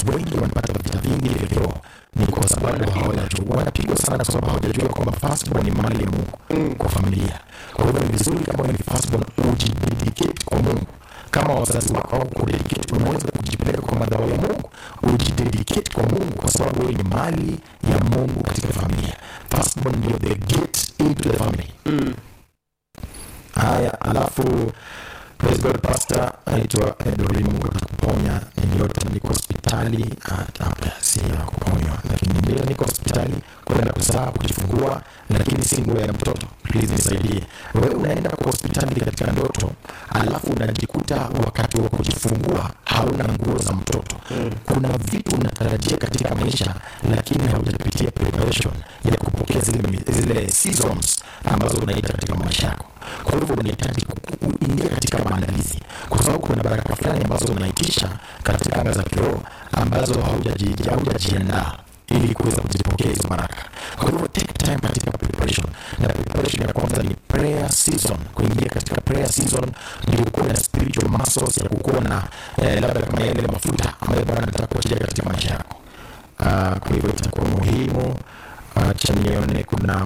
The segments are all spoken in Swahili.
wengi wanapata vita vingi vya kiroho ni kwa sababu hawajajua, wanapigwa sana kwa sababu hawajajua kwamba firstborn ni mali ya Mungu kwa familia. Kwa hivyo ni vizuri kama ni firstborn ujidedicate kwa Mungu kama wazazi wako au kudedicate, unaweza kujipeleka kwa madhabahu ya Mungu, ujidedicate kwa Mungu kwa sababu wewe ni mali ya Mungu katika familia. Firstborn ndio the gate into the family. Haya, alafu praise God, pastor anaitwa Edwin, Mungu atakuponya. Niliota niko hospitali, hata si ya kuponywa, lakini ndio niko hospitali kwenda kuzaa, kujifungua, lakini si nguo ya mtoto. Please nisaidie. Wewe unaenda kwa hospitali katika ndoto, alafu unajikuta wakati wa kujifungua hauna nguo za mtoto. Kuna vitu unatarajia katika maisha, lakini haujapitia preparation ya kupokea zile, zile seasons ambazo unaita katika maisha yako. Kwa hivyo unahitaji kuingia katika maandalizi, kwa sababu kuna baraka fulani ambazo unaitisha katika anga za kiroho ambazo haujaji- haujajiandaa ili kuweza kuzipokea hizo baraka. Kwa hivyo take time katika preparation, na preparation ya kwanza ni prayer season. Kuingia katika prayer season ndio kuwa na spiritual muscles ya kukuwa na eh, labda kama yale mafuta ambayo Bwana anataka kuachilia katika maisha yako. Ah, kwa hivyo itakuwa muhimu. Acha nione kuna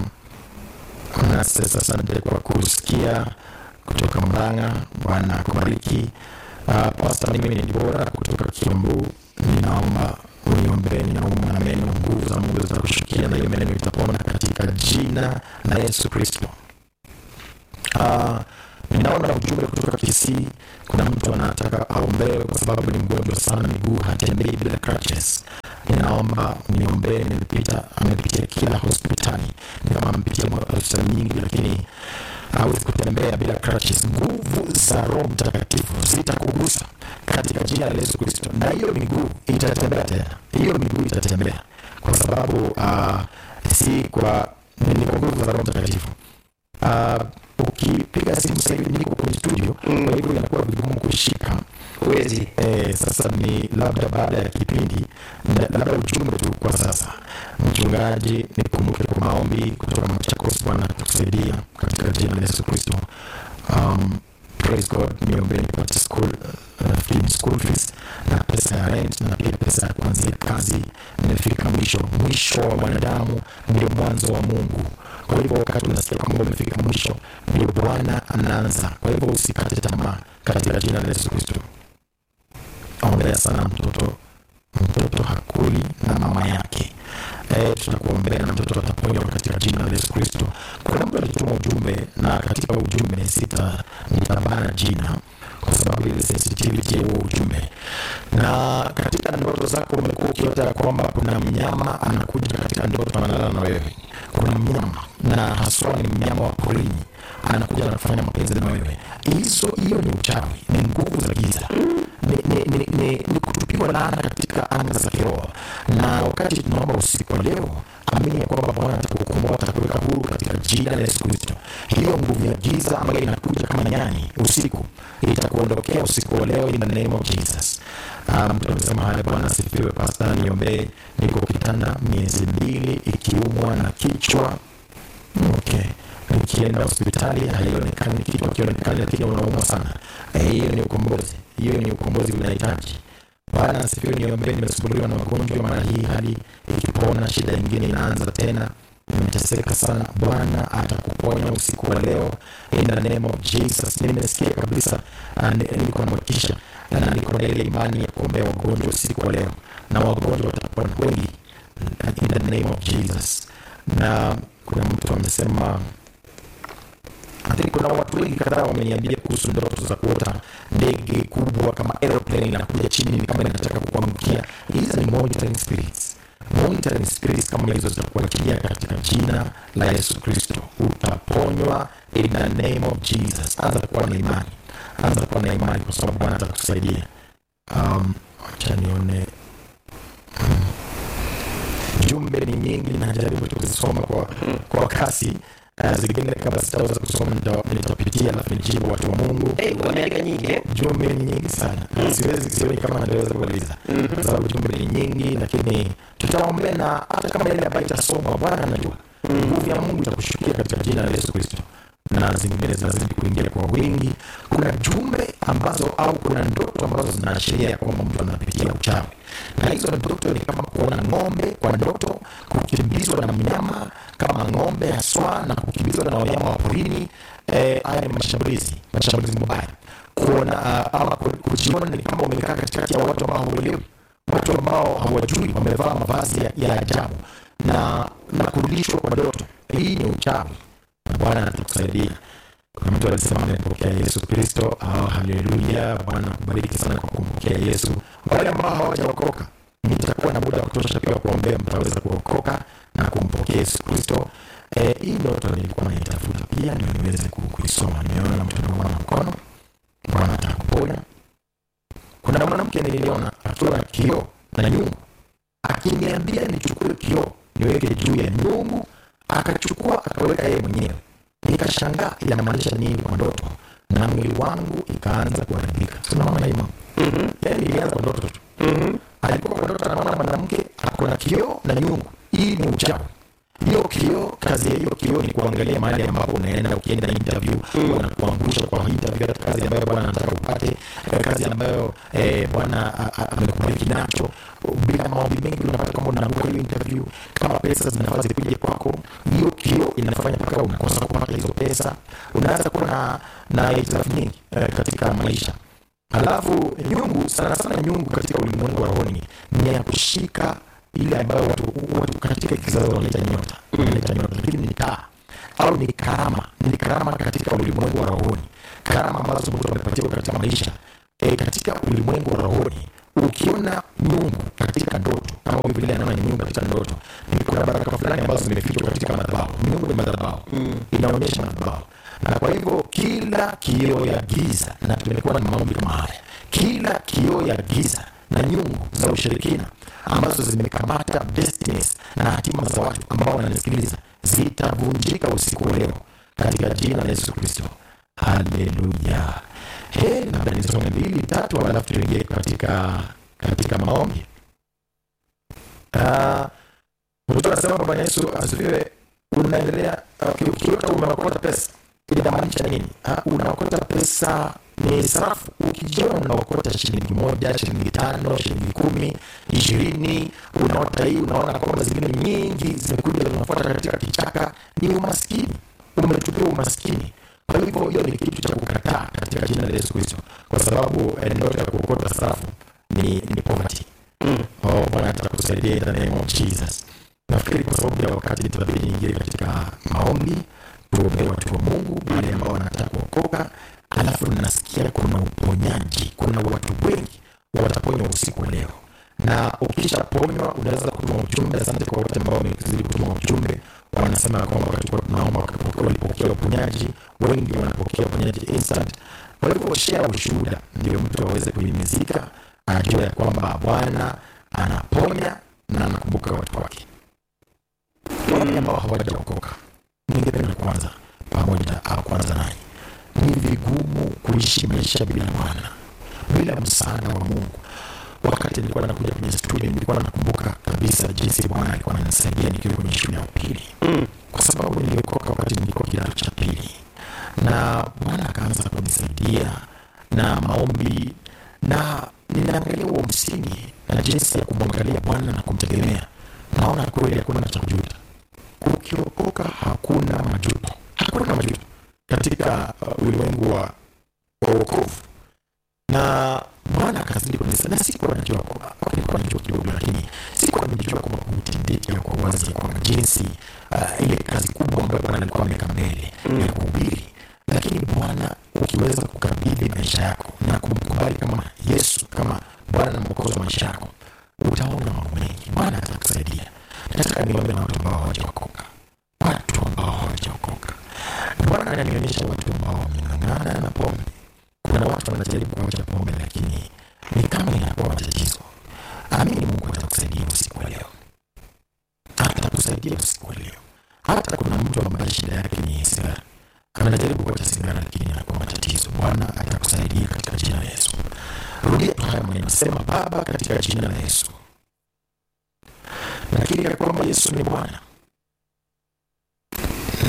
na sasa, asante kwa kusikia kutoka Mrang'a. Bwana akubariki. Uh, Pasta, mimi ni Dibora kutoka Kiambu. Ninaomba uniombee, ninaumwa na meno, nguvu za Mungu zitakushukia na hiyo meno itapona katika jina la Yesu Kristo. Uh, ninaona ujumbe kutoka Kisii. Kuna mtu anataka aombewe kwa sababu ni mgonjwa sana, miguu hatembei bila crutches. Ninaomba niombee. Nilipita, amepitia kila hospitali, ni kama amepitia hospitali nyingi, lakini hawezi kutembea bila crutches. Nguvu za Roho Mtakatifu zitakugusa katika jina la Yesu Kristo, na hiyo miguu itatembea tena, hiyo miguu itatembea kwa sababu uh, si kwa ni kwa nguvu za Roho Mtakatifu. Uh, ukipiga simu sasa hivi niko kwenye studio, kwa hivyo inakuwa vigumu kushika Huwezi. Eh, sasa ni labda baada ya kipindi na- labda ujumbe tu kwa sasa. Mchungaji, nikumbuke kwa maombi kutoka Machakos. Bwana atakusaidia katika jina la Yesu Kristo. Um, praise God, niombe nipate school, uh, free school fees na pesa ya rent na pia pesa ya kuanzia kazi. Nimefika mwisho. Mwisho wa mwanadamu ndio mwanzo wa Mungu. Kwa hivyo wakati unasikia kwamba umefika mwisho, ndio Bwana anaanza. Kwa hivyo usikate tamaa katika jina la Yesu Kristo. Ombea sana mtoto, mtoto hakuli na mama yake. E, tutakuombea na mtoto ataponywa katika jina la Yesu Kristo. Kuna mtu alituma ujumbe na katika ujumbe sita nitabana jina kwa sababu ile sensitivity ya huo ujumbe. Na katika ndoto zako umekuwa ukiota ya kwamba kuna mnyama anakuja katika ndoto analala na wewe. Kuna mnyama na haswa ni mnyama wa porini anakuja na kufanya mapenzi na wewe. Hizo hiyo ni uchawi, ni nguvu za giza ni, ni, ni, ni, ni kutupiwa laana katika anga za kiroho. Na wakati tunaomba usiku wa leo, amini ya kwamba Bwana atakukomboa, atakuweka huru katika jina la Yesu Kristo. Hiyo nguvu ya giza ambayo inakuja kama nyani usiku itakuondokea usiku wa leo in the name of Jesus. Ah, Mtu amesema haya, Bwana asifiwe. Pasta, niombee, niko kitanda miezi mbili ikiumwa na kichwa Okay. Nikienda hospitali haionekani kitu akionekani, lakini unaumwa sana. Eh, Hiyo ni ukombozi, hiyo ni ukombozi unahitaji. Bwana asifiwe. Niombee, nimesumbuliwa na magonjwa, mara hii hali ikipona, shida nyingine inaanza tena, nimeteseka sana. Bwana atakuponya usiku wa leo in the name of Jesus. Nimesikia kabisa, ah, ni- niko na motisha na niko na ile imani ya kuombea wagonjwa usiku wa leo, na wagonjwa watapona wengi in the name of Jesus. Na kuna mtu amesema I think kuna watu wengi kadhaa wameniambia kuhusu ndoto za kuota ndege kubwa kama aeroplane inakuja chini ni kama inataka kukuangukia. Hizi ni monitoring spirits. Monitoring spirits kama hizo zitakuachilia katika jina la Yesu Kristo. Utaponywa in the name of Jesus. Anza kuwa na imani, anza kuwa na imani kwa sababu Bwana atakusaidia. Um, acha nione jumbe ni nyingi, najaribu tu kuzisoma kwa, kwa kasi. Uh, zingine kama sitaweza kusoma nita- nitapitia, alafu nijibu watu wa Mungu. Hey, wameandika nyingi eh? Jumbe ni nyingi sana, siwezi sioni kama nitaweza kumaliza kwa sababu jumbe ni nyingi, lakini tutaombea, na hata kama ile ambayo itasomwa, Bwana anajua nguvu ya Mungu itakushukia katika jina la Yesu Kristo. na zingine zinazidi kuingia kwa wingi. Kuna jumbe ambazo au kuna ndoto ambazo zinaashiria ya kwamba mtu anapitia uchawi, na hizo ndoto ni kama kuona ng'ombe kwa ndoto, kukimbizwa na mnyama kama ng'ombe haswa, na kukimbizwa na wanyama wa porini. Eh, haya ni mashambulizi, mashambulizi mabaya. Kuona uh, ama kujiona ni kama umekaa katikati ya watu ambao hauelewi, watu ambao hawajui, wamevaa mavazi ya, ya ajabu na na kurudishwa kwa ndoto. Hii ni uchawi na Bwana atakusaidia. Kuna mtu alisema amempokea Yesu Kristo. Oh, haleluya! Bwana kubariki sana kwa kumpokea Yesu. Wale ambao hawajaokoka, nitakuwa na muda wa kutosha pia kuombea, mtaweza kuokoka na kumpokea Yesu Kristo. Eh, hii ndoto nilikuwa naitafuta pia ndio niweze kuisoma. Nimeona mtu anaona mkono, Bwana atakuponya. Kuna mwanamke niliona akiwa na kioo na nyungu, akiniambia nichukue kioo niweke juu ya nyungu, akachukua akaweka yeye mwenyewe. Nikashangaa inamaanisha nini kwa ndoto, na mwili wangu ikaanza kuharibika. Tunaona hii mambo yani, ilianza kwa ndoto tu. Alikuwa kwa ndoto anaona mwanamke ako na kioo na nyungu. Hii ni uchawi. Hiyo kioo, kazi ya hiyo kioo ni kuangalia mahali ambapo unaenda. Ukienda interview, wanakuangusha kwa interview, hata kazi ambayo Bwana anataka upate, kazi ambayo eh, Bwana amekubariki nacho. Bila maombi mengi, unapata kwamba unaanguka hiyo interview. Kama pesa zinafaa zikuje kwako, hiyo kioo inafanya mpaka unakosa kupata hizo pesa. Unaanza kuwa na na hitilafu nyingi eh, katika maisha. Alafu nyungu, sana sana nyungu katika ulimwengu wa rohoni ni ya kushika ile ambayo watu, watu katika kizazi wanaita nyota, wanaita nyota, lakini ni taa au ni karama, ni karama katika ulimwengu wa rohoni, karama ambazo mtu amepatiwa katika maisha e, katika ulimwengu wa rohoni. Ukiona nyungu katika ndoto, kama Biblia inaona nyungu katika ndoto, ni kuna baraka fulani ambazo zimefichwa katika madhabahu. Nyungu ni madhabahu, inaonyesha madhabahu na kwa hivyo kila kioo ya giza, na tumekuwa na maombi kama haya, kila kioo ya giza na nyungu za ushirikina ambazo zimekamata destinies na hatima za watu ambao wananisikiliza zitavunjika usiku wa leo katika jina la Yesu Kristo. Haleluya! He, labda nisome mbili tatu, alafu tuingie katika katika maombi. Uh, mtu anasema Bwana Yesu asifiwe. Unaendelea ukiota umeokota pesa inamaanisha nini? Uh, unaokota pesa ni sarafu. Ukijiona unaokota shilingi moja, shilingi tano, shilingi kumi, ishirini, unaota hii, unaona kwamba zingine nyingi zimekuja zinafuata katika kichaka, ni umaskini, umetupia umaskini. Kwa hivyo hiyo ni kitu cha kukataa katika jina la Yesu Kristo, kwa sababu ndoto ya kuokota sarafu ni, ni poverty. Mm. Oh, Bwana atakusaidia in the name of Jesus. Nafikiri kwa sababu ya wakati nitabidi niingie katika maombi tuombee watu wa Mungu wale ambao wanataka kuokoka. Alafu nasikia kuna uponyaji, kuna watu wengi wataponywa usiku wa leo, na ukishaponywa unaweza kutuma ujumbe. Asante kwa wote ambao wamezidi kutuma ujumbe, wanasema kwamba wakati tunaomba walipokea uponyaji, wengi wanapokea uponyaji instant. Kwa hivyo share ushuhuda, ndio mtu aweze kuhimizika, ajue ya kwamba Bwana anaponya na anakumbuka watu wake. Wale ambao hawajaokoka ningependa kwanza pamoja au kwanza nanyi, ni vigumu kuishi maisha bila Bwana, bila msaada wa Mungu. Wakati nilikuwa nakuja kwenye studio, nilikuwa nakumbuka kabisa jinsi Bwana alikuwa ananisaidia nikiwa kwenye shule ya upili mm. kwa sababu niliokoka wakati nilikuwa kidato cha pili, na Bwana akaanza kunisaidia na maombi, na ninaangalia huo msingi na jinsi ya kumwangalia Bwana na kumtegemea, naona kweli hakuna cha kujuta ukiokoka hakuna majuto, hakuna majuto katika uh, ulimwengu wa wokovu. Na Bwana akazidi kunisa, na sikuwa najua, nilikuwa najua kidogo, lakini sikuwa nimejua kwamba kutendeki kwa wazi kwamba jinsi uh, ile kazi kubwa ambayo Bwana alikuwa ameweka mbele ya kuhubiri. Lakini Bwana ukiweza kukabidhi maisha yako na kumkubali kama Yesu kama Bwana na Mwokozi wa maisha yako, utaona mambo mengi. Bwana atakusaidia. Nataka niombe na watu ambao hawajaokoka, watu ambao hawajaokoka. Bwana ananionyesha watu ambao wameng'ang'ana na pombe. Kuna watu wanajaribu kuacha pombe, lakini ni kama inakuwa matatizo. Amini Mungu atakusaidia usiku wa leo, atakusaidia usiku wa leo. Hata kuna mtu ambaye shida yake ni sigara, anajaribu kuacha sigara, lakini inakuwa matatizo. Bwana atakusaidia katika jina la Yesu. Rudia tu haya maneno, sema: Baba, katika jina la Yesu nakiri ya kwamba Yesu ni Bwana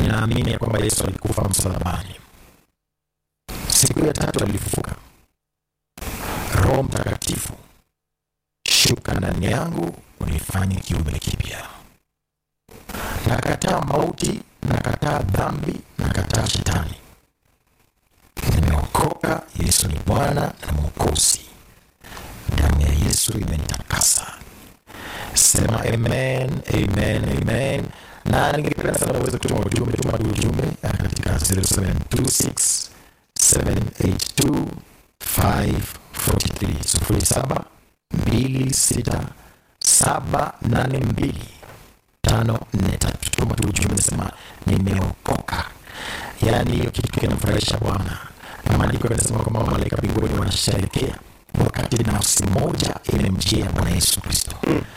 ninaamini ya kwamba Yesu alikufa msalabani, siku ya tatu alifufuka. Roho Mtakatifu, shuka ndani yangu, unifanye kiumbe kipya. Nakataa mauti, nakataa dhambi, nakataa shetani. Nimeokoka. Yesu ni Bwana na Mwokozi. Damu ya Yesu imenitakasa. Sema amen, amen, amen. Na ningependa sana uweze kutuma ujumbe, tuma tu ujumbe katika 0726 782 543 07 26 782 tano nne tatu. Tuma tu ujumbe, nasema nimeokoka. Yaani hiyo kitu kinamfurahisha Bwana, na maandiko yanasema kwamba malaika mbinguni wanasherekea wakati nafsi moja imemjia Bwana Yesu Kristo.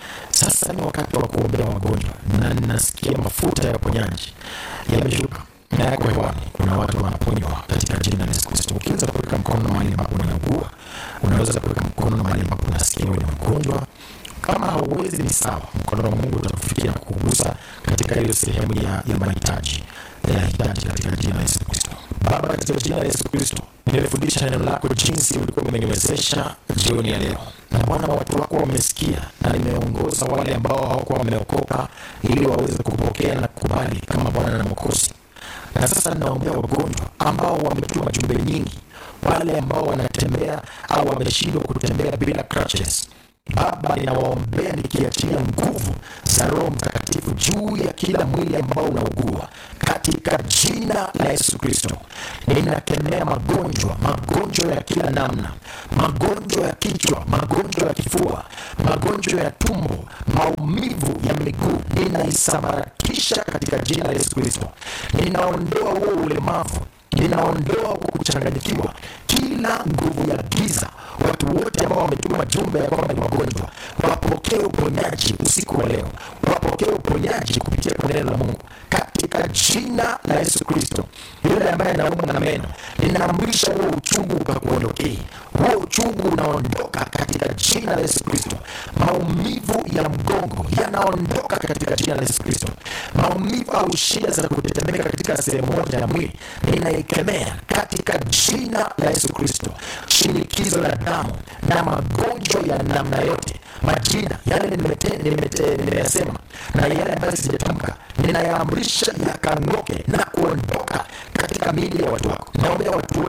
Sasa ni wakati wa kuombea wagonjwa, na ninasikia mafuta ya uponyaji yameshuka na yako hewani. Kuna watu wanaponywa katika jina la Yesu Kristo. Ukiweza kuweka mkono mahali ambapo unaugua, unaweza kuweka mkono mahali ambapo unasikia wewe ni mgonjwa kama hauwezi ni sawa, mkono wa Mungu utakufikia na kukugusa katika hiyo sehemu ya, ya mahitaji ya hitaji katika jina la Yesu Kristo. Baba, katika jina la Yesu Kristo, nilifundisha neno lako jinsi ulikuwa umeniwezesha jioni ya leo, na Bwana, watu wako wamesikia, na nimeongoza wale ambao hawakuwa wameokoka ili waweze kupokea na kukubali kama Bwana na Mwokozi. Na sasa ninaombea wagonjwa ambao wametuma jumbe nyingi, wale ambao wanatembea au wameshindwa kutembea bila crutches. Baba, ninawaombea nikiachilia nguvu za Roho Mtakatifu juu ya kila mwili ambao unaugua katika jina la Yesu Kristo. Ninakemea magonjwa, magonjwa ya kila namna, magonjwa ya kichwa, magonjwa ya kifua, magonjwa ya tumbo, maumivu ya miguu, ninaisambaratisha katika jina la Yesu Kristo. Ninaondoa huo ulemavu ninaondoa huko kuchanganyikiwa, kila nguvu ya giza. Watu wote ambao wametuma jumbe ya kwamba ni wagonjwa wapokee uponyaji usiku wa leo, wapokee uponyaji kupitia kwa neno la Mungu katika jina la Yesu Kristo. Yule ambaye anaumwa na meno, ninaamrisha huo uchungu ukakuondokee, huo uchungu unaondoka katika jina la Yesu Kristo. Maumivu ya mgongo yanaondoka katika jina la Yesu Kristo. Maumivu au shida za kutetemeka katika sehemu moja ya mwili ninaikemea katika jina la Yesu Kristo. Shinikizo la damu na magonjwa ya namna yote, majina yale nimeyasema na yale ambayo sijatamka, ninayaamrisha yakang'oke na kuondoka katika miili ya watu wako. Naombea watu wote